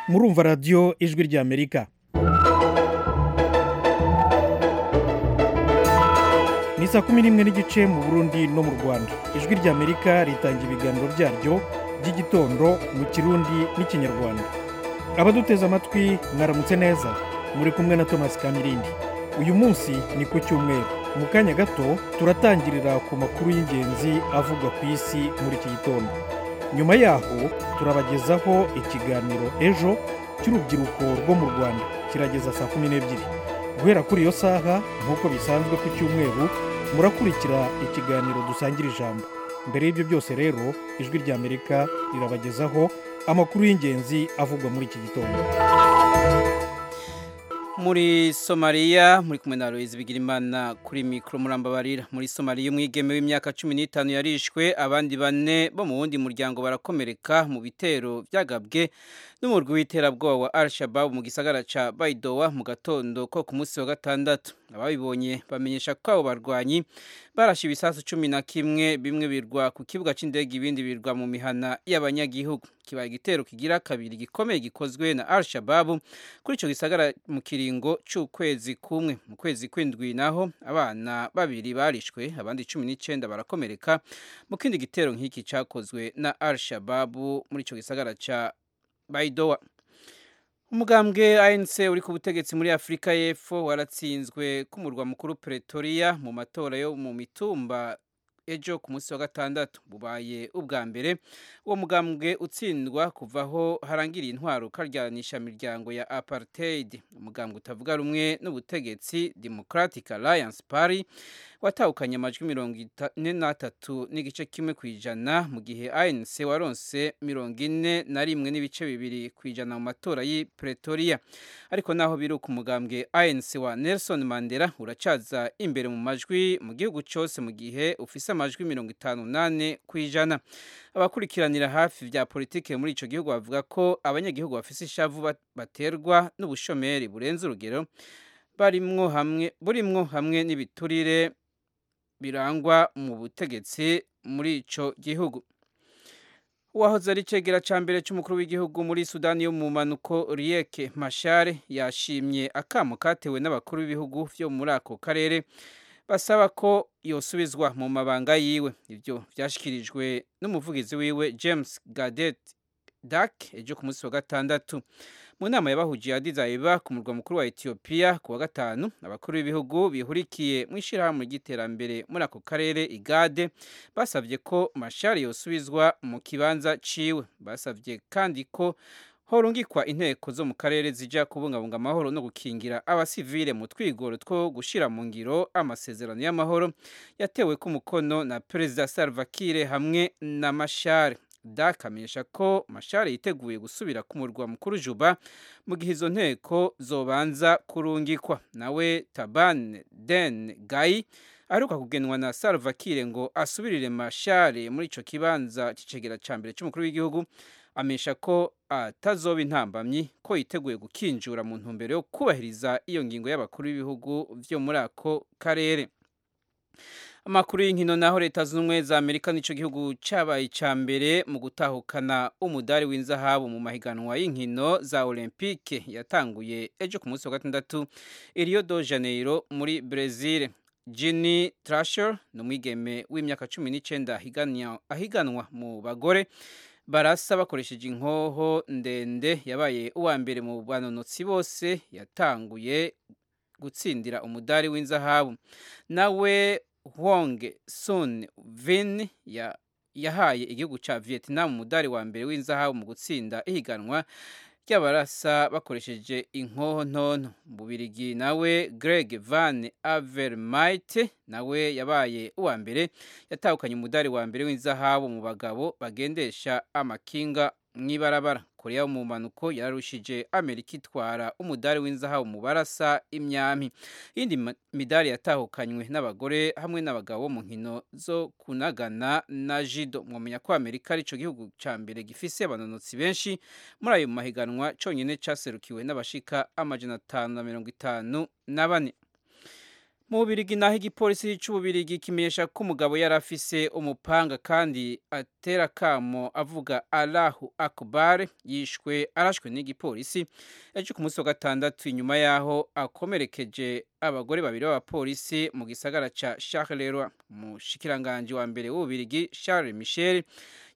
murumva radiyo ijwi ry'amerika ni saa kumi n'imwe n'igice mu burundi no mu rwanda ijwi ry'amerika ritanga ibiganiro byaryo by'igitondo mu kirundi n'ikinyarwanda abaduteze amatwi mwaramutse neza muri kumwe na thomas kamirindi uyu munsi ni ku cyumweru mu kanya gato turatangirira ku makuru y'ingenzi avugwa ku isi muri iki gitondo nyuma yaho turabagezaho ikiganiro ejo cy'urubyiruko rwo mu rwanda kirageza saa kumi n'ebyiri guhera kuri iyo saha nk'uko bisanzwe ku cyumweru murakurikira ikiganiro dusangira ijambo mbere y'ibyo byose rero ijwi ry'amerika rirabagezaho amakuru y'ingenzi avugwa muri iki gitondo muri somaliya muri kumwe na Louise bigirimana kuri mikoro murambabarira muri somaliya umwigeme w'imyaka cumi n'itanu yarishwe abandi bane bo mu wundi muryango barakomereka mu bitero byagabwe n'umurwi w'iterabwoba wa al shababu mu gisagara ca baidowa mu gatondo ko ku munsi wa gatandatu ababibonye bamenyesha ko abo barwanyi barashe ibisasu cumi na kimwe bimwe birwa ku kibuga c'indege ibindi birwa mu mihana y'abanyagihugu kiba igitero kigira kabiri gikomeye gikozwe na al shababu kuri ico gisagara mu kiringo c'ukwezi kumwe mu kwezi kw'indwi naho abana babiri barishwe abandi cumi n'icenda barakomereka mu kindi gitero nk'iki cakozwe na al shababu muri ico gisagara ca baidowa umugambwe anc uri ku butegetsi muri afurika y'epfo waratsinzwe ku murwa mukuru pretoria mu matora yo mu mitumba ejo ku munsi wa gatandatu bubaye ubwa mbere uwo mugambwe utsindwa kuvaho harangiriye intwaro ukaryanisha miryango ya apartheid umugambwe utavuga rumwe n'ubutegetsi democratic alliance party watahukanye amajwi mirongo ine n'atatu n'igice kimwe ku ijana mu gihe anc waronse mirongo ine na rimwe n'ibice bibiri ku ijana mu matora y'i pretoria ariko naho biri ku mugambwe anc wa nelson mandela uracaza imbere mu majwi mu gihugu cyose mu gihe ufise amajwi mirongo itanu n'ane ku ijana abakurikiranira hafi bya politike muri icyo gihugu bavuga ko abanyagihugu bafise ishavu baterwa n'ubushomeri burenze urugero barimwo hamwe burimwo hamwe n'ibiturire birangwa mu butegetsi muri ico gihugu uwahoze ari icegera cya mbere cy'umukuru w'igihugu muri sudani yo mu manuko rieke mashare yashimye akamo katewe n'abakuru b'ibihugu byo muri ako karere basaba ko yosubizwa mu mabanga yiwe ibyo byashyikirijwe n'umuvugizi wiwe james gadet dak ejo ku munsi wa gatandatu mu nama yabahugiye adizayiba ku murwa mukuru wa etiyopiya ku wa gatanu abakuru b'ibihugu bihurikiye mu ishyirahamwe ry'iterambere muri ako karere igade basabye ko mashari yosubizwa mu kibanza ciwe basabye kandi ko horungikwa inteko zo mu karere zijya kubungabunga amahoro no gukingira abasivile mu twigoro two gushyira mu ngiro amasezerano y'amahoro yatewe ku mukono na perezida salva kiir hamwe na mashari dakamenyesha ko mashari yiteguye gusubira ku murwa mukuru juba mu gihe izo nteko zobanza kurungikwa nawe taban den gayi aheruka kugenwa na salva kiir ngo asubirire mashari muri icyo kibanza cy'icegera cya mbere cy'umukuru w'igihugu amenyesha ko atazoba intambamyi ko yiteguye gukinjura mu ntumbero yo kubahiriza iyo ngingo y'abakuru b'ibihugu byo muri ako karere amakuru y'inkino naho leta zunze ubumwe za amerika n'icyo gihugu cyabaye icya mbere mu gutahukana umudari w'inzahabu mu mahiganwa y'inkino za olympique yatanguye ejo ku munsi wa gatandatu iriyo do janeiro muri brezil Jenny Trasher ni umwigeme w'imyaka cumi n'icyenda ahiganwa mu bagore barasa bakoresheje inkoho ndende yabaye uwa mbere mu banonotsi bose yatanguye gutsindira umudari w'inzahabu nawe Wong Sun Vin yahaye igihugu cya Vietnam umudari wa mbere w'inzahabu mu gutsinda ihiganwa ry'abarasa bakoresheje inkoho ntonto bubirigi nawe Greg Van Avermaet nawe yabaye uwa mbere yatahukanye umudari wa mbere w'inzahabu mu bagabo bagendesha amakinga mu ibarabara korea mu mpanuko yararushije amerika itwara umudari w'inzahabu mu barasa imyami iyindi midari yatahukanywe n'abagore hamwe n'abagabo mu nkino zo kunagana na jido mwamenya ko amerika aricyo gihugu cya mbere gifise abanonotsi benshi muri ayo mahiganwa cyonyine cyaserukiwe n'abashika amajana atanu na mirongo itanu na bane mu Bubirigi naho igipolisi cy'Ububirigi kimenyesha ko umugabo yari afise umupanga kandi atera akamo avuga Allahu Akbar yishwe arashwe n'igipolisi ejo ku munsi wa gatandatu inyuma yaho akomerekeje abagore babiri b'abapolisi mu gisagara ca Charleroi umushikiranganje wa mbere w'Ububirigi Charles Michel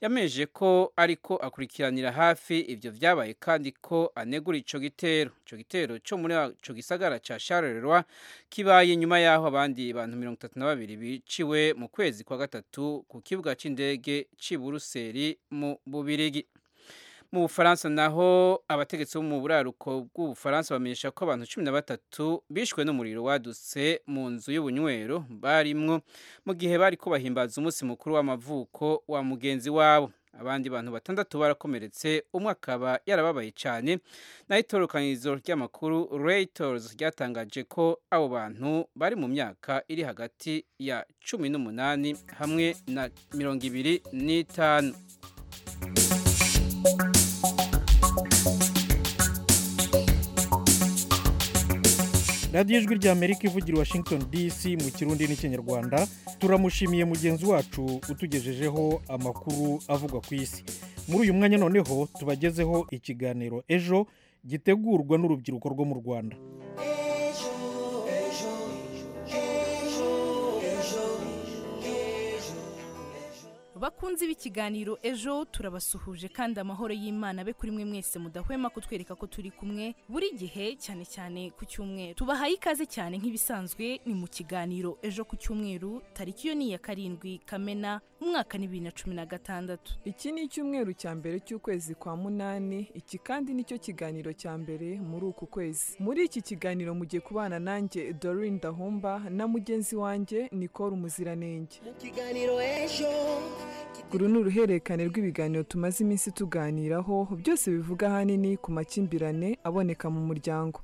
yamenyeje ko ariko akurikiranira hafi ivyo vyabaye kandi ko anegura ico gitero ico gitero co muri ico gisagara ca Charleroi kibaye nyuma yaho abandi bantu mirongo itatu na babiri biciwe mu kwezi kwa gatatu ku kibuga c'indege c'i Buruseli mu Bubirigi mu Bufaransa naho abategetsi bo mu buraruko bw'Ubufaransa bamenyesha ko abantu cumi na batatu bishwe n'umuriro wadutse mu nzu y'ubunywero barimwo mu gihe bari ko bahimbaza umunsi mukuru w'amavuko wa mugenzi wabo abandi bantu batandatu barakomeretse umwe akaba yarababaye cyane naho itorokanizo ry'amakuru Reuters ryatangaje ko abo bantu bari mu myaka iri hagati ya cumi n'umunani hamwe na mirongo ibiri n'itanu radiyo ijwi ry'amerika ivugira i washington dc mu kirundi n'ikinyarwanda turamushimiye mugenzi wacu utugejejeho amakuru avugwa ku isi muri uyu mwanya noneho tubagezeho ikiganiro ejo gitegurwa n'urubyiruko rwo mu rwanda bakunzi b'ikiganiro ejo turabasuhuje kandi amahoro y'imana be kuri mwe mwese mudahwema kutwereka ko turi kumwe buri gihe cyane cyane ku cyumweru tubahaye ikaze cyane nk'ibisanzwe ni mu kiganiro ejo ku cyumweru tariki yo ni iya karindwi kamena umwaka ni bibiri na cumi na gatandatu iki ni icyumweru cya mbere cy'ukwezi kwa munani iki kandi nicyo kiganiro cya mbere muri uku kwezi muri iki kiganiro mugiye kubana nanjye dorine dahomba na mugenzi wanjye nicole umuziranenge mu kiganiro ejo uru ni uruhererekane rw'ibiganiro tumaze iminsi tuganiraho byose bivuga ahanini ku makimbirane aboneka mu muryango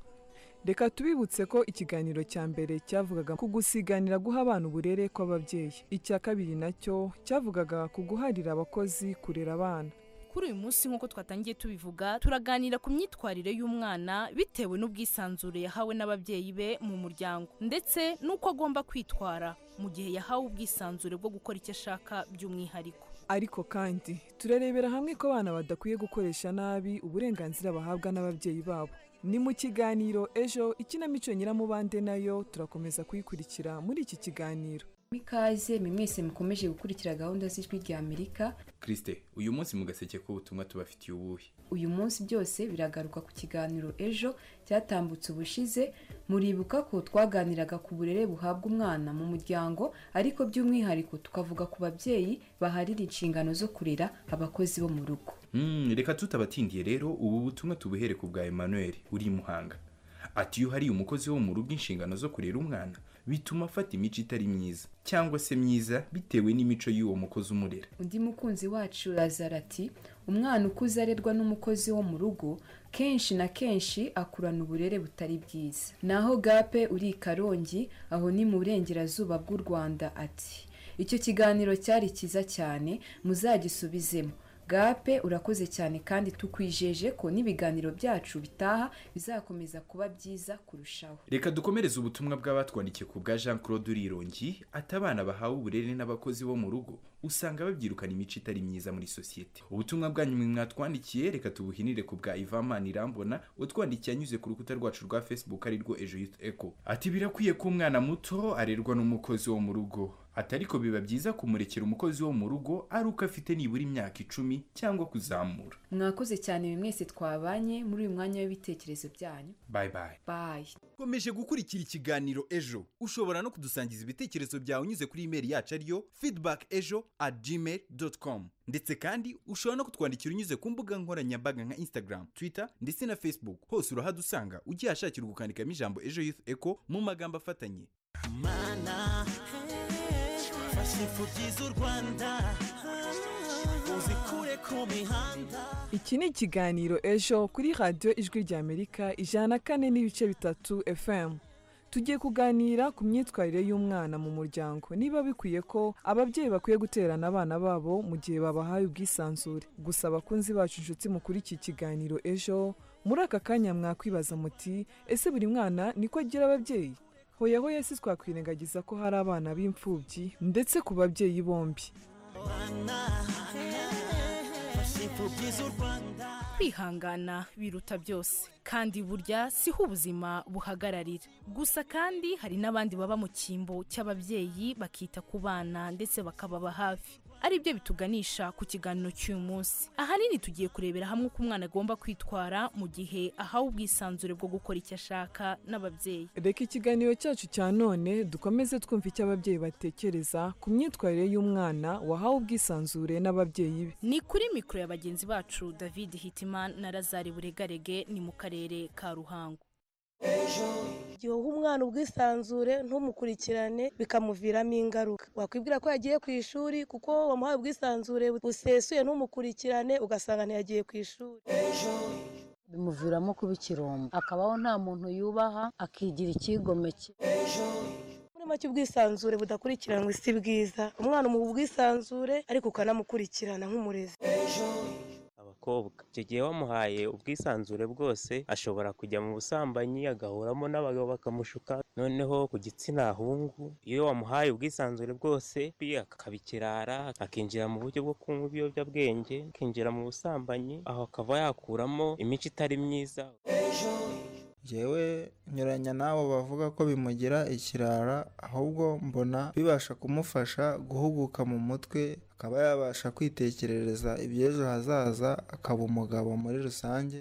reka tubibutse ko ikiganiro cya mbere cyavugaga ku gusiganira guha abana uburere kw'ababyeyi icya kabiri nacyo cyavugaga ku guharira abakozi kurera abana kuri uyu munsi nk'uko twatangiye tubivuga turaganira ku myitwarire y'umwana bitewe n'ubwisanzure yahawe n'ababyeyi be mu muryango ndetse n'uko agomba kwitwara mu gihe yahawe ubwisanzure bwo gukora icyo ashaka by'umwihariko ariko kandi turarebera hamwe ko abana badakwiye gukoresha nabi uburenganzira bahabwa n'ababyeyi babo ni mu kiganiro ejo ikinamico nyiramubande nayo turakomeza kuyikurikira muri iki kiganiro ikaze mwese mukomeje gukurikira gahunda z'ijwi rya amerika kirisite uyu munsi mu gaseke k'ubutumwa tubafitiye ubuhe uyu munsi byose biragaruka ku kiganiro ejo cyatambutse ubushize muribuka ko twaganiraga ku burere buhabwa umwana mu muryango ariko by'umwihariko tukavuga ku babyeyi baharira inshingano zo kurera abakozi bo mu rugo reka tutabatindiye rero ubu butumwa tubuhere ku bwa emmanuel uri i muhanga ati iyo hariye umukozi wo mu rugo inshingano zo kurera umwana bituma afata imico itari myiza cyangwa se myiza bitewe n'imico y'uwo mukozi umurera undi mukunzi wacu razara ati umwana ukuze arerwa n'umukozi wo mu rugo kenshi na kenshi akurana uburere butari bwiza naho gape uri i karongi aho ni mu burengerazuba bw'u rwanda ati icyo kiganiro cyari cyiza cyane muzagisubizemo gape urakoze cyane kandi tukwijeje ko n'ibiganiro byacu bitaha bizakomeza kuba byiza kurushaho reka dukomereze ubutumwa bw'abatwandikiye ku bwa jean claude urirongi ati abana bahawe uburere n'abakozi bo mu rugo usanga babyirukana imico itari myiza muri sosiyete ubutumwa bwanyu mwatwandikiye reka tubuhinire ku bwa ivamani irambona utwandikiye anyuze ku rukuta rwacu rwa facebook arirwo ejo yutu eko ati birakwiye ko umwana muto arerwa n'umukozi wo mu rugo ati ariko biba byiza kumurekera umukozi wo mu rugo ari uko afite nibura imyaka icumi cyangwa kuzamura mwakoze cyane buri mwese twabanye muri uyu mwanya w'ibitekerezo byanyu bayi bayi bayi ukomeje gukurikira ikiganiro ejo ushobora no kudusangiza ibitekerezo byawe unyuze kuri imeri yacu ariyo feedback ejo at gmail dot com ndetse kandi ushobora no kutwandikira unyuze ku mbuga nkoranyambaga nka instagram twitter ndetse na facebook hose urahadusanga ugiye ahashakira gukandikamo ijambo ejo youth echo mu magambo afatanye mana fashe ifugize u rwanda uzikure ku mihanda iki ni ikiganiro ejo kuri radiyo ijwi rya amerika ijana na kane n'ibice bitatu fm tugiye kuganira ku myitwarire y'umwana mu muryango niba bikwiye ko ababyeyi bakwiye guterana abana babo mu gihe babahaye ubwisanzure gusa abakunzi bacu inshuti mukuri iki kiganiro ejo muri aka kanya mwakwibaza muti ese buri mwana niko agira ababyeyi hoya hoya si twakwirengagiza ko hari abana b'imfubyi ndetse ku babyeyi bombi kwihangana biruta byose kandi burya siho ubuzima buhagararira gusa kandi hari n'abandi baba mu cyimbo cy'ababyeyi bakita ku bana ndetse bakababa hafi ari byo bituganisha ku kiganiro cy'uyu munsi ahanini tugiye kurebera hamwe uko umwana agomba kwitwara mu gihe ahawe ubwisanzure bwo gukora icyo ashaka n'ababyeyi reka ikiganiro cyacu cya none dukomeze twumva icyo ababyeyi batekereza ku myitwarire y'umwana wahawe ubwisanzure n'ababyeyi be ni kuri mikoro ya bagenzi bacu david hitiman na lazari buregarege ni mu karere ka ruhango igihe uha umwana ubwisanzure ntumukurikirane bikamuviramo ingaruka wakwibwira ko yagiye ku ishuri kuko wamuhaye ubwisanzure busesuye ntumukurikirane ugasanga ntiyagiye ku ishuri bimuviramo kuba ikirombo akabaho nta muntu yubaha akigira icyigomeke muri make ubwisanzure budakurikiranwa si bwiza umwana umuha ubwisanzure ariko ukanamukurikirana nk'umurezi abakobwa icyo gihe wamuhaye ubwisanzure bwose ashobora kujya mu busambanyi agahuramo n'abagabo bakamushuka noneho ku gitsina hungu iyo wamuhaye ubwisanzure bwose bi akaba ikirara akinjira mu buryo bwo kunywa ibiyobyabwenge akinjira mu busambanyi aho akaba yakuramo imico itari myiza yewe nyuranya n'abo bavuga ko bimugira ikirara ahubwo mbona bibasha kumufasha guhuguka mu mutwe akaba yabasha kwitekerereza iby'ejo hazaza akaba umugabo muri rusange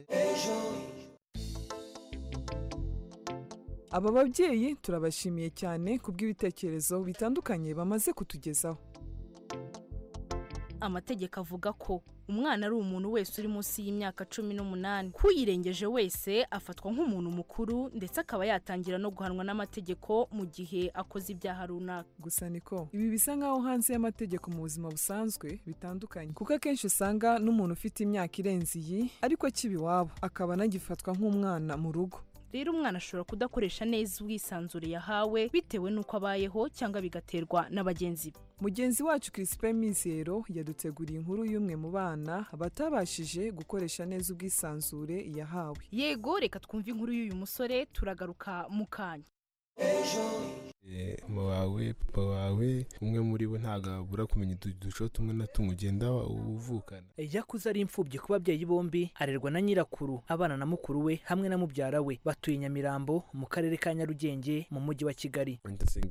aba babyeyi turabashimiye cyane ku bw'ibitekerezo bitandukanye bamaze kutugezaho amategeko avuga ko umwana ari umuntu wese uri munsi y'imyaka cumi n'umunani kuyirengeje wese afatwa nk'umuntu mukuru ndetse akaba yatangira no guhanwa n'amategeko mu gihe akoze ibyaha runaka gusa niko ibi bisa nk'aho hanze y'amategeko mu buzima busanzwe bitandukanye kuko akenshi usanga n'umuntu ufite imyaka irenze iyi ariko akiba iwabo akaba anagifatwa nk'umwana mu rugo rero umwana ashobora kudakoresha neza ubwisanzure yahawe bitewe n'uko abayeho cyangwa bigaterwa na bagenzi be mugenzi wacu kirisipe mizero yaduteguriye inkuru y'umwe mu bana batabashije gukoresha neza ubwisanzure yahawe yego reka twumve inkuru y'uyu musore turagaruka mu kanya mama wawe papa wawe umwe muri bo ntabwo abura kumenya uduco tumwe na tumwe ugenda uvukana yakuze ari imfubyi ku babyeyi bombi arerwa na nyirakuru abana na mukuru we hamwe na mubyara we batuye nyamirambo mu karere ka nyarugenge mu mujyi wa kigali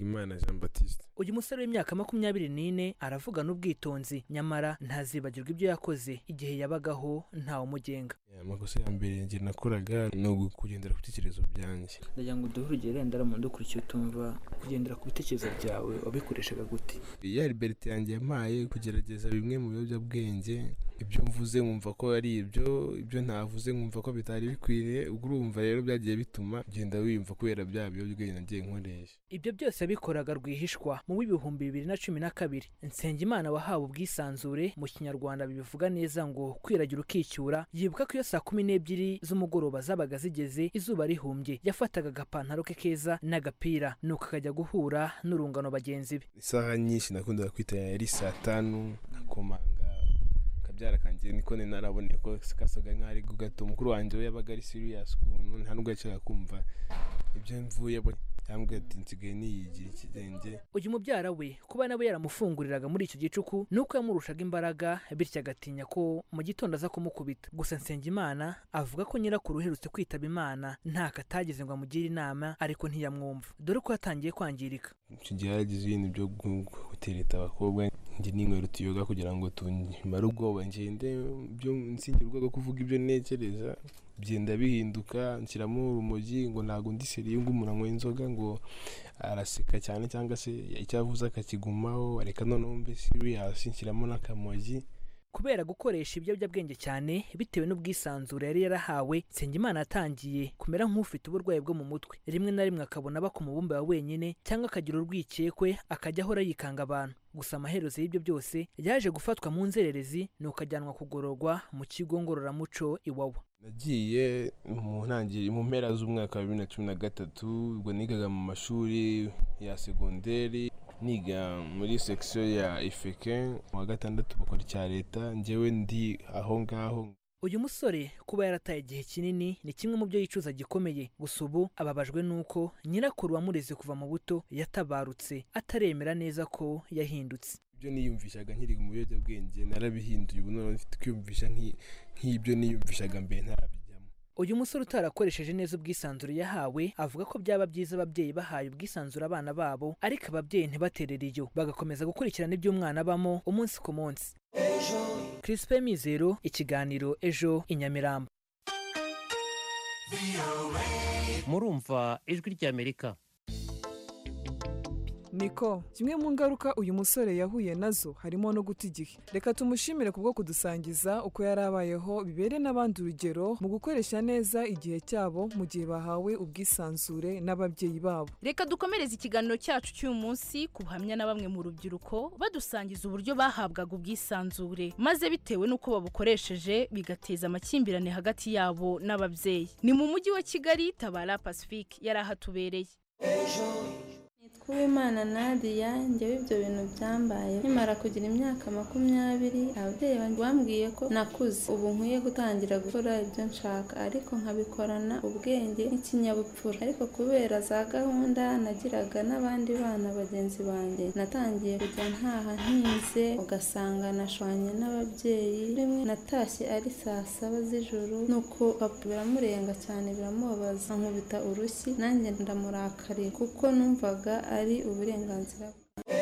imana jean batiste uyu musore w'imyaka makumyabiri n'ine aravugana ubwitonzi nyamara ntazibagirwa ibyo yakoze igihe yabagaho ntawamugenga amakosa ya mbere njye nakoraga ni ukugendera ku bitekerezo byanjye ndagira ngo duhe urugero wenda mu ndukurikiye utumva kugendera ku bitekerezo byawe wabikoreshaga gute ya liberite yanjye yampaye kugerageza bimwe mu biyobyabwenge ibyo mvuze nkumva ko ari ibyo ibyo ntavuze nkumva ko bitari bikwiriye ubwo urumva rero byagiye bituma ugenda wiyumva kubera bya biyobyabwenge nagiye nkoresha ibyo byose yabikoraga rwihishwa mu w'ibihumbi bibiri na cumi na kabiri nsengimana wahawe ubwisanzure mu kinyarwanda bibivuga neza ngo kwiragira ukicyura yibuka ko iyo saa kumi n'ebyiri z'umugoroba zabaga zigeze izuba rihumbye yafataga agapantaro ke keza n'agapira nuko akajya guhura n'urungano bagenzi be isaha nyinshi nakundaga kwita yari saa tanu nkakomanga akabyara kanjye niko naraboneye ko kasaga nk'aho ari gato umukuru wanjye we yabaga ari siriyasi ukuntu nta nubwo yashakaga kumva ibyo mvuye yambwira ati nsigaye niyigira ikirenge uyu mubyara we kuba nawe yaramufunguriraga muri icyo gicuku ni uko yamurushaga imbaraga bityo agatinya ko mu gitondo aza kumukubita gusa nsengimana avuga ko nyirakuru uherutse kwitaba imana ntako atageze ngo amugire inama ariko ntiyamwumva dore ko yatangiye kwangirika icyo gihe yaragize ibintu byo gutereta abakobwa njye n'inkweto tuyoga kugira ngo tumare ubwoba ngende nsinyira urwego kuvuga ibyo ntekereza byenda bihinduka nshyiramo urumogi ngo ntabwo ndi seriye ngo umuntu anywa inzoga ngo araseka cyane cyangwa se icyo avuze akakigumaho reka noneho mbe siriyasi nshyiramo n'akamogi kubera gukoresha ibiyobyabwenge cyane bitewe n'ubwisanzure yari yarahawe nsengimana yatangiye kumera nk'ufite uburwayi bwo mu mutwe rimwe na rimwe akabona aba ku mubumbe wa wenyine cyangwa akagira urwikekwe akajya ahora yikanga abantu gusa amaherezo y'ibyo byose yaje gufatwa mu nzererezi ni ukajyanwa kugororwa mu kigo ngororamuco iwawa nagiye mu ntangiriro mu mpera z'umwaka wa bibiri na cumi na gatatu ubwo nigaga mu mashuri ya segonderi niga muri sekisiyo ya ifeke mu wa gatandatu bakora icya leta njyewe ndi aho ngaho uyu musore kuba yarataye igihe kinini ni kimwe mu byo yicuza gikomeye gusa ubu ababajwe n'uko nyirakuru wamureze kuva mu buto yatabarutse ataremera neza ko yahindutse ibyo niyumvishaga nkiri mu biyobyabwenge narabihinduye ubu none mfite kwiyumvisha nki- nk'ibyo niyumvishaga mbere ntarabijya uyu musore utarakoresheje neza ubwisanzure yahawe avuga ko byaba byiza ababyeyi bahaye ubwisanzure abana babo ariko ababyeyi ntibaterere iyo bagakomeza gukurikirana iby'umwana abamo umunsi ku munsi Crispin Mizero ikiganiro ejo i Nyamirambo murumva ijwi ry'amerika niko zimwe mu ngaruka uyu musore yahuye nazo harimo no guta igihe reka tumushimire kubwo kudusangiza uko yari abayeho bibere n'abandi urugero mu gukoresha neza igihe cyabo mu gihe bahawe ubwisanzure n'ababyeyi babo reka dukomereze ikiganiro cyacu cy'uyu munsi ku buhamya na bamwe mu rubyiruko badusangiza uburyo bahabwaga ubwisanzure maze bitewe n'uko babukoresheje bigateza amakimbirane hagati yabo n'ababyeyi ni mu mujyi wa kigali tabara pacifique yari ahatubereye Uwimana Nadia njyewe ibyo bintu byambaye nkimara kugira imyaka makumyabiri ababyeyi banjye bambwiye ko nakuze ubu nkwiye gutangira gukora ibyo nshaka ariko nkabikorana ubwenge n'ikinyabupfura ariko kubera za gahunda nagiraga n'abandi bana bagenzi banjye natangiye kujya ntaha ntinze ugasanga nashwanye n'ababyeyi rimwe natashye ari saa saba z'ijoro nuko papa biramurenga cyane biramubabaza ankubita urushyi nanjye ndamurakarira kuko numvaga ari uburenganzira bwe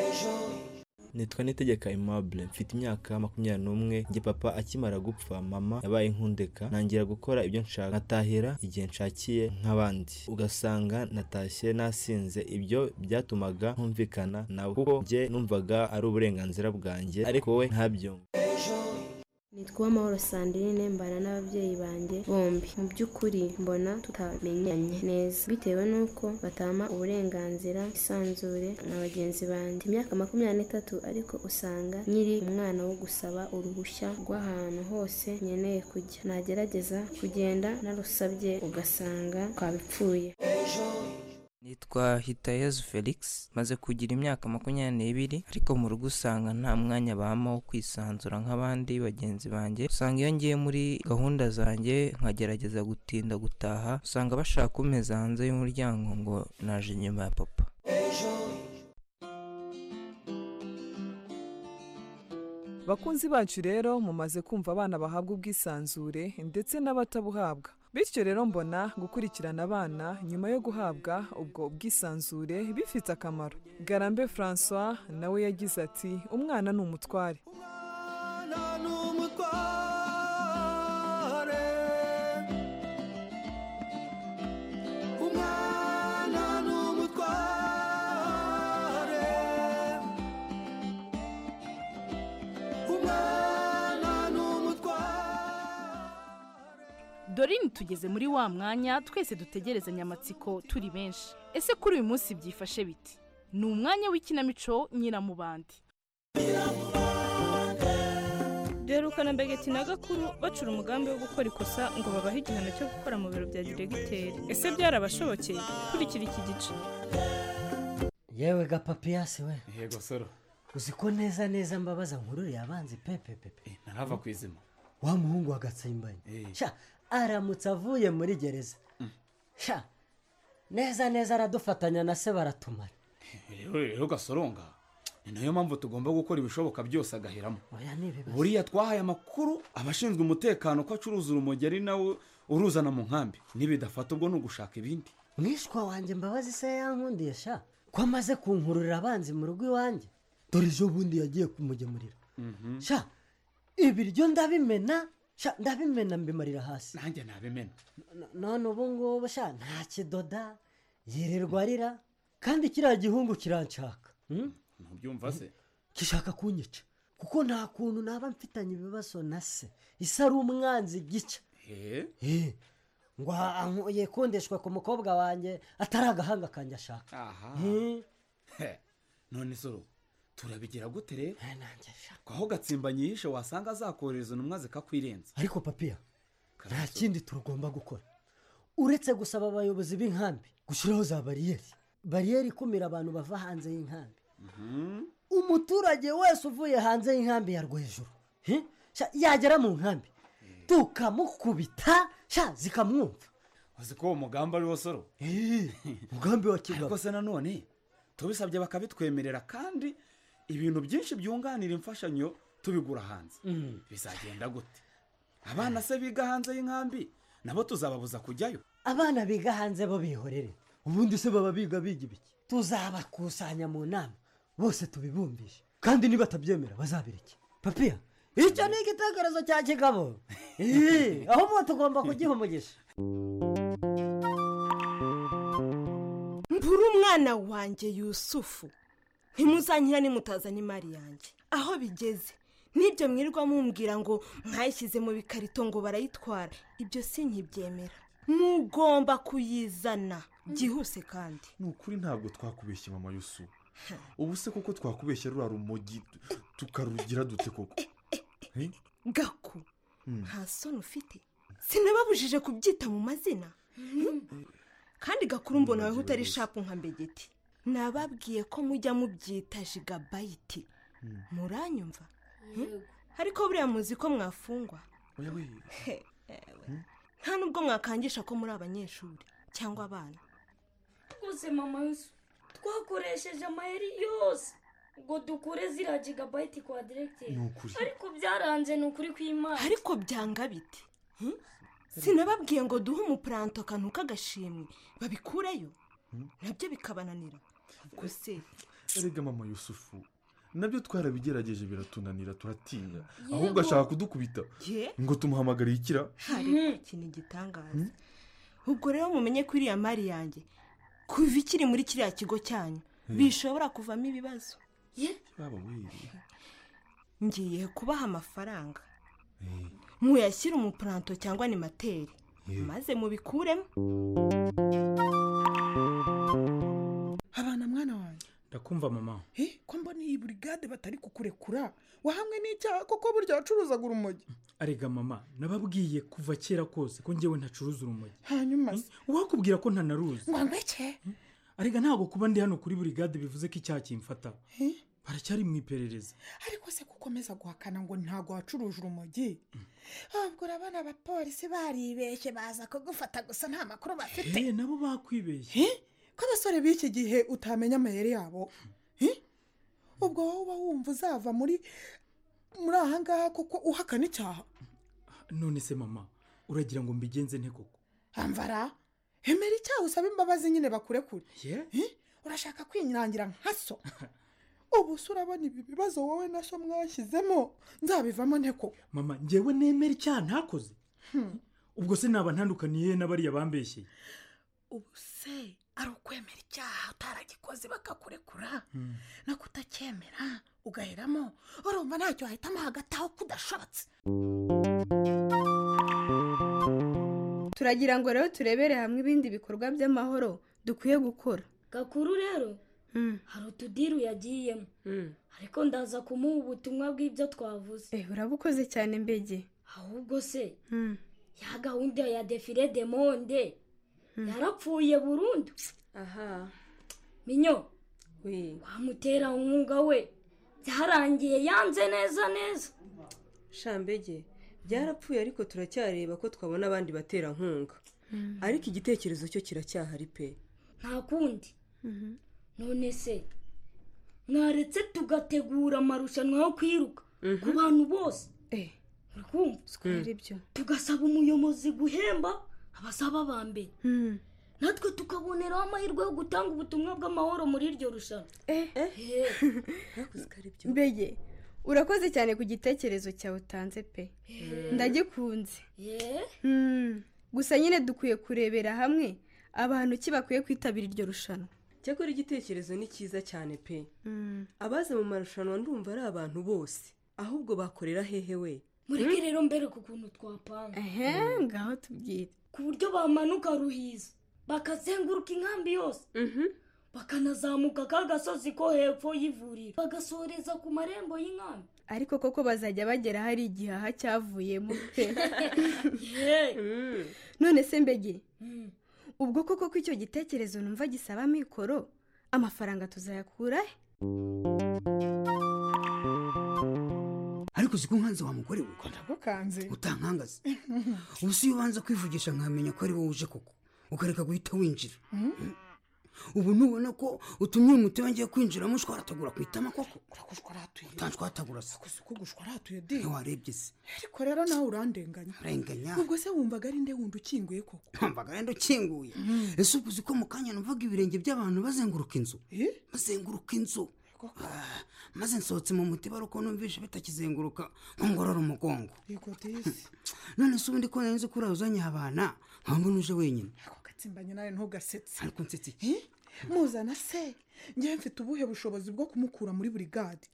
nitwa nitegeka aimable mfite imyaka makumyabiri n'umwe njye papa akimara gupfa mama yabaye nkundeka ntangira gukora ibyo nshaka nkatahira igihe nshakiye nk'abandi ugasanga natashye nasinze ibyo byatumaga ntumvikana nawe kuko njye numvaga ari uburenganzira bwanjye ariko wowe ntabyumve nitwa amahoro sandrine mbana n'ababyeyi banjye bombi mu by'ukuri mbona tutamenyanye neza bitewe n'uko batampa uburenganzira isanzure na bagenzi banjye Mfite imyaka makumyabiri n'itatu ariko usanga nkiri umwana wo gusaba uruhushya rw'ahantu hose nkeneye kujya nagerageza kugenda narusabye ugasanga twabipfuye nitwa hitayezu felix maze kugira imyaka makumyabiri n'ibiri ariko mu rugo usanga nta mwanya bampa wo kwisanzura nk'abandi bagenzi banjye usanga iyo ngiye muri gahunda zanjye nkagerageza gutinda gutaha usanga bashaka kumeza hanze y'umuryango ngo naje inyuma ya papa bakunzi bacu rero mumaze kumva abana bahabwa ubwisanzure ndetse n'abatabuhabwa bityo rero mbona gukurikirana abana nyuma yo guhabwa ubwo bwisanzure bifite akamaro garambe francois nawe yagize ati umwana ni umutware umutware umwana ni umutware umwana ni umutware dorine tugeze muri wa mwanya twese dutegerezanya amatsiko turi benshi ese kuri uyu munsi byifashe biti ni umwanya w'ikinamico nyiramubandi duherukana mbegeti na gakuru bacura umugambi wo gukora ikosa ngo babahe igihano cyo gukora mu biro bya diregiteri ese byarabashobokeye kurikira iki gice yewe gapapiyasi we yego soro uzi ko neza neza mbabaza nkururiye abanzi pepe pepe ntarava ku izima wa muhungu wa gatsimbanyi sha aramutse avuye muri gereza sha neza neza aradufatanya na se baratumara rero rero gasoronga ni nayo mpamvu tugomba gukora ibishoboka byose agahiramo oya ni ibibazo buriya twahaye amakuru abashinzwe umutekano ko acuruza urumogi ari nawe uruzana mu nkambi nibidafata ubwo ni ugushaka ibindi mwishwa wanjye mbabazi se yankundiye sha ko amaze kunkururira abanzi mu rugo iwanjye dore ejo bundi yagiye kumugemurira sha ibiryo ndabimena sha ndabimena mbimarira hasi nanjye nabimena none ubu ngubu sha nta kidoda yirirwa arira kandi kiriya gihungu kiranshaka hmm? ntubyumva se gishaka kunyica kuko nta kuntu naba mfitanye ibibazo na se isi ari umwanzi gica Eh, Eh, ngo anku- yikundishwe ku mukobwa wanjye atari agahanga kanjye ashaka aha Eh, He, none soro turabigira gute rero aho gatsimba nyishe wasanga azakohereza intumwa zikakwirenza ariko papiya nta kindi tugomba gukora uretse gusaba abayobozi b'inkambi gushyiraho za bariyeri bariyeri ikumira abantu bava hanze y'inkambi umuturage wese uvuye hanze y'inkambi ya rwejuru he? Sha, yagera mu nkambi tukamukubita sha zikamwumva uzi ko uwo mugambi ari wo soro mugambi wa kigali ariko se nanone tubisabye bakabitwemerera kandi ibintu byinshi byunganira imfashanyo tubigura hanze bizagenda gute abana se biga hanze y'inkambi nabo tuzababuza kujyayo abana biga hanze bo bihorere ubundi se baba biga biga ibiki tuzabakusanya mu nama bose tubibumbishe kandi nibatabyemera bazabireke papiya icyo ni igitekerezo cya kigabo Eee, ahubwo tugomba kugiha umugisha mbura umwana wanjye yusufu ntimuzanyira nimutazanye imari yanjye aho bigeze n'ibyo mwirirwa mumbwira ngo mwayishyize mu bikarito ngo barayitwara ibyo si nkibyemera mugomba kuyizana byihuse kandi ni ukuri ntabwo twakubeshye mama yusu ubu se koko twakubeshya ruriya rumogi tu- tukarugira dute koko Eh? gaku Mm. nta soni ufite sinababujije kubyita mu mazina kandi gakuru mbona wowe utari shapu nka mbegeti nababwiye ko mujya mubyita jigabayiti muranyumva Hmm? ariko buriya muzi ko mwafungwa He, ewe. nta nubwo mwakangisha ko muri abanyeshuri cyangwa abana rwose mama yusu twakoresheje amayeri yose ngo dukure ziriya jigabayiti kwa Ni diregiteri ukuri. ariko byaranze ni ukuri kw'imana ariko byanga biti Hmm? sinababwiye ngo duhe umupuranto akantu k'agashimwe babikureyo Hmm. nabyo bikabananira gusa erega mama yusufu nabyo twarabigerageje biratunanira turatinya Yego. ahubwo ashaka kudukubita ye ngo tumuhamagare ikira hari ikintu gitangaza ubwo rero mumenye ko iriya mari yanjye kuva ikiri muri kiriya kigo cyanyu Hmm. bishobora kuvamo ibibazo baba weri ngiye kubaha amafaranga muyashyire umupuranto cyangwa ni materi maze mubikuremo abana mwana wanjye ndakumva mama Eh, ko mbona iyi burigade batari kukurekura wahamwe n'icyaha koko burya wacuruzaga urumogi arega mama nababwiye kuva kera kose ko njyewe ntacuruza urumogi hanyuma se uwakubwira ko ntanaruzi ngo ndeke arega ntabwo kuba ndi hano kuri burigade bivuze ko icyaha kimfata Eh, baracyari mu iperereza ariko se gukomeza guhakana ngo ntabwo wacuruje urumogi ahubwo urabona abapolisi baribeshye baza kugufata gusa nta makuru bafite Eh, nabo bakwibeshye ko abasore b'iki gihe utamenya amayeri yabo Eh? ubwo wowe uba wumva uzava muri muri aha ngaha kuko uhakana icyaha none se mama uragira ngo mbigenze nte koko amvara emera icyaha usaba imbabazi nyine bakurekure ye Eh? urashaka kwinyangira nka so ubu se urabona ibi bibazo wowe na so mwashyizemo nzabivamo nteko mama njyewe nemera icyaha ntakoze Hmm. ubwo se naba ntandukaniye n'abariya bambeshye ubu se ari ukwemera icyaha utaragikoze bakakurekura Hmm. no kutacyemera ugaheramo urumva ntacyo wahitamo hagati aho kudashobotse turagira ngo rero turebere hamwe ibindi bikorwa by'amahoro dukwiye gukora gakuru rero hari utudiru yagiyemo ariko ndaza kumuha ubutumwa bw'ibyo twavuze urabukoze cyane mbege ahubwo se ya gahunda ya defire de monde yarapfuye burundu aha minyo wamutera umwuga we byarangiye yanze neza neza shambege byarapfuye ariko turacyareba ko twabona abandi baterankunga ariko igitekerezo cyo kiracyahari pe nta kundi none se mwaretse tugategura amarushanwa yo kwiruka ku bantu bose Square ibyo. tugasaba umuyobozi guhemba abasaba ba mbere natwe tukaboneraho amahirwe yo gutanga ubutumwa bw'amahoro muri iryo rushanwa mbege urakoze cyane ku gitekerezo cyawe utanze pe ndagikunze Hmm. gusa nyine dukwiye kurebera hamwe abantu ki bakwiye kwitabira iryo rushanwa cyakora igitekerezo ni cyiza cyane pe abaza mu marushanwa ndumva ari abantu bose ahubwo bakorera hehe we mureke rero mbereka ukuntu twapanga ngaho tubwire ku buryo bamanuka ruhiza bakazenguruka inkambi yose bakanazamuka ka gasozi ko hepfo y'ivuriro bagasoreza ku marembo y'inkambi ariko koko bazajya bagera hari igihaha cyavuyemo pe none se mbege ubwo koko ko icyo gitekerezo numva gisaba amikoro amafaranga tuzayakura he ariko uzi ko nkanze wa mugore we nagukanze utankangaze ubu si iyo ubanza kwivugisha nkamenya ko ari wowe uje koko ukareka guhita winjira ubu nubona ko utumye umuti wongeye kwinjiramo ushwaratagura ku itama koko utanshwatagura se waratuye di ntiwarebye se ariko rero nawe urandenganya urenganya ubwo se wumvaga ari nde wundi ukinguye koko wumvaga wenda ukinguye ese ubwo uzi ko mu kanya numvaga ibirenge by'abantu bazenguruka inzu bazenguruka inzu Ah, maze nsohotse mu mutiba ari uko numvishe bitakizenguruka ngo ngorore umugongo yego disi none se ubundi ko nari nzi ko uriya uzanye abana nkaba mbona uje wenyine gatsimbanye nawe ntugasetse ariko nsetse iki muzana se njyewe mfite ubuhe bushobozi bwo kumukura muri buri gadi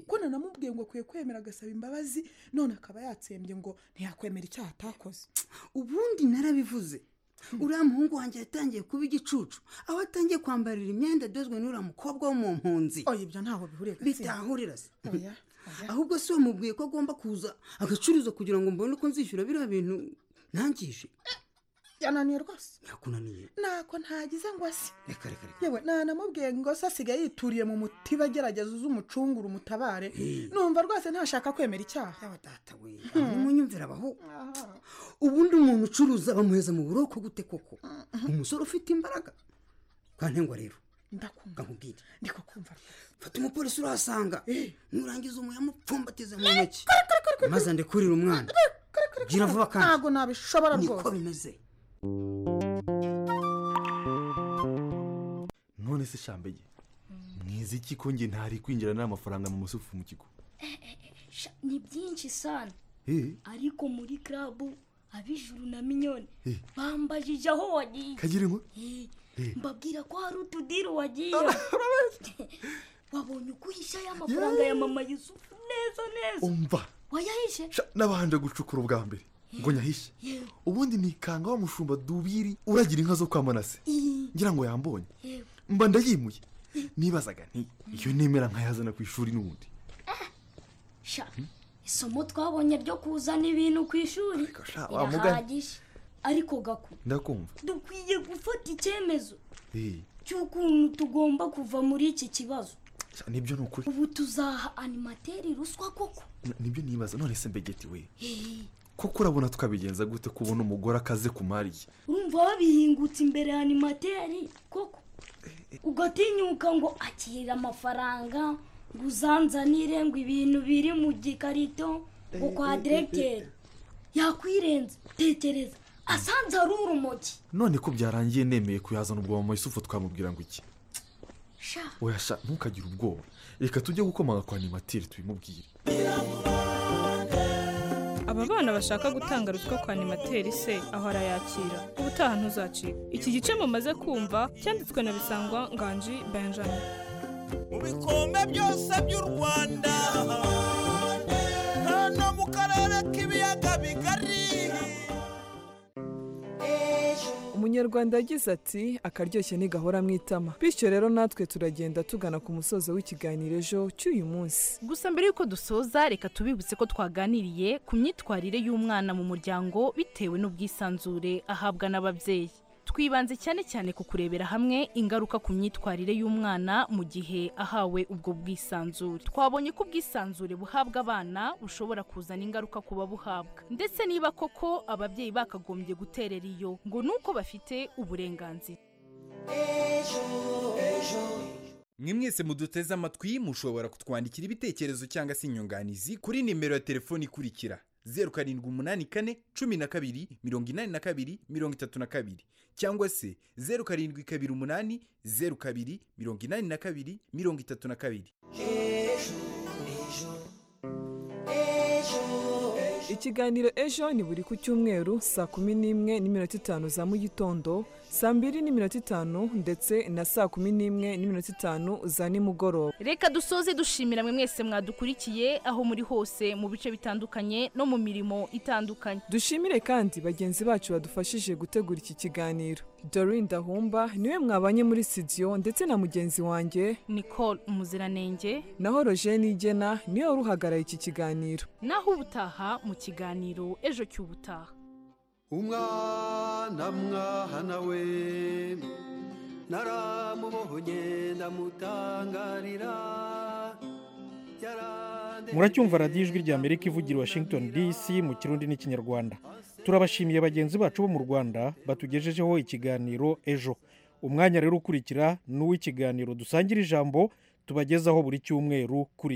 ko nanamubwiye ngo akwiye kwemera agasaba imbabazi none akaba yatsembye ngo ntiyakwemera icyaha atakoze ubundi narabivuze uriya muhungu wanjye yatangiye kuba igicucu aho atangiye kwambarira imyenda idozwe n'uriya mukobwa wo mu mpunzi oya ibyo ntaho bihuriye bitahurira se oya ahubwo se wamubwiye ko agomba kuza agacuruza kugira ngo mbone uko nzishyura biriya bintu ntangije yananiye rwose yakunaniye ntako ntagize ngo ase reka reka reka yewe nanamubwiye ngo se asigaye yituriye mu mutiba agerageza uze umucungure umutabare numva rwose ntashaka kwemera icyaha munyumvira abaho ubundi umuntu ucuruza bamuheza mu buroko gute koko umusore ufite imbaraga kantengwa rero ndakubwira ndi kukumva fata umupolisi urahasanga nurangiza umuyamupfumbatize mu ntoki maze andekurire umwana gira vuba kandi ntabwo nabishobora niko rwose bimeze none se shambege mwiza iki ko njye ntari kwinjira n'amafaranga mu musufu mu kigo Sha, ni byinshi sana Eh, ariko muri karabu ab'ijuru na minyoni Eh. bambajije aho wagiye kagira inkwe Eh, Eh. mbabwira ko hari utudiri wagiye wabonye uko uhisha ya mafaranga ya mama yusufu neza neza umva wayahishe Sha, nabanje gucukura ubwa mbere ngo nyahishe yewe ubundi nikanga wa mushumba dubiri uragira inka zo kwa manase ngira ngo yambonye yewe mba ndayimuye nibazaga nti iyo nemera nkayazana ku ishuri n'ubundi sha isomo twabonye ryo kuzana ibintu ku ishuri sha, wa mugani. irahagije ariko gaku ndakumva dukwiye gufata icyemezo Eh, cy'ukuntu tugomba kuva muri iki kibazo sha, nibyo ni ukuri ubu tuzaha animateri ruswa koko N- nibyo nibaza none se mbegeti we Hehe. koko urabona tukabigenza gute kubona umugore akaze ku mari ye urumva babihingutse imbere ya animateri koko ugatinyuka ngo akira amafaranga ngo uzanzanire ngo ibintu biri mu gikarito ngo kwa Eh, eh, eh, eh. diregiteri yakwirenza tekereza asanze ari urumogi none ko byarangiye nemeye kuyazana ubwo mama yusufu twamubwira ngo iki sha oyasha ntukagire ubwoba reka tujye gukomanga kwa animateri tubimubwire aba bana bashaka gutanga ruswa kwa animateri se aho arayakira ubutaha ntuzacika iki gice mumaze kumva cyanditswe na bisangwa nganji benjamin mu bikombe byose by'u rwanda hano mu karere k'ibiyaga bigari umunyarwanda yagize ati akaryoshye ntigahora mu itama bityo rero natwe turagenda tugana ku musozo w'ikiganiro ejo cy'uyu munsi gusa mbere y'uko dusoza reka tubibutse ko twaganiriye ku myitwarire y'umwana mu muryango bitewe n'ubwisanzure ahabwa n'ababyeyi twibanze cyane cyane ku kurebera hamwe ingaruka ku myitwarire y'umwana mu gihe ahawe ubwo bwisanzure twabonye ko ubwisanzure buhabwa abana bushobora kuzana ingaruka ku babuhabwa ndetse niba koko ababyeyi bakagombye guterera iyo ngo ni uko bafite uburenganzira mwe mwese muduteze amatwi mushobora kutwandikira ibitekerezo cyangwa se inyunganizi kuri nimero ya telefoni ikurikira zeru karindwi umunani kane cumi na kabiri mirongo inani na kabiri mirongo itatu na kabiri cyangwa se zeru karindwi kabiri umunani zeru kabiri mirongo inani na kabiri mirongo itatu na kabiri ikiganiro ejo ni buri ku cyumweru saa kumi n'imwe n'iminota itanu za mu gitondo saa mbiri n'iminota itanu ndetse na saa kumi n'imwe n'iminota itanu za nimugoroba reka dusoze dushimira mwe mwese mwadukurikiye aho muri hose mu bice bitandukanye no mu mirimo itandukanye dushimire kandi bagenzi bacu badufashije gutegura iki kiganiro dorine dahumba niwe mwabanye muri studio ndetse na mugenzi wanjye nicole umuziranenge naho rojeni igena niwe wari uhagarariye iki kiganiro naho ubutaha mu kiganiro ejo cy'ubutaha umwana mwana we naramubohonye ndamutangarira yara muracyumva radiyo ijwi ry'amerika ivugira i washington dc mu kirundi n'ikinyarwanda turabashimiye bagenzi bacu bo mu rwanda batugejejeho ikiganiro ejo umwanya rero ukurikira ni uw'ikiganiro dusangira ijambo tubagezaho buri cyumweru kuri iyi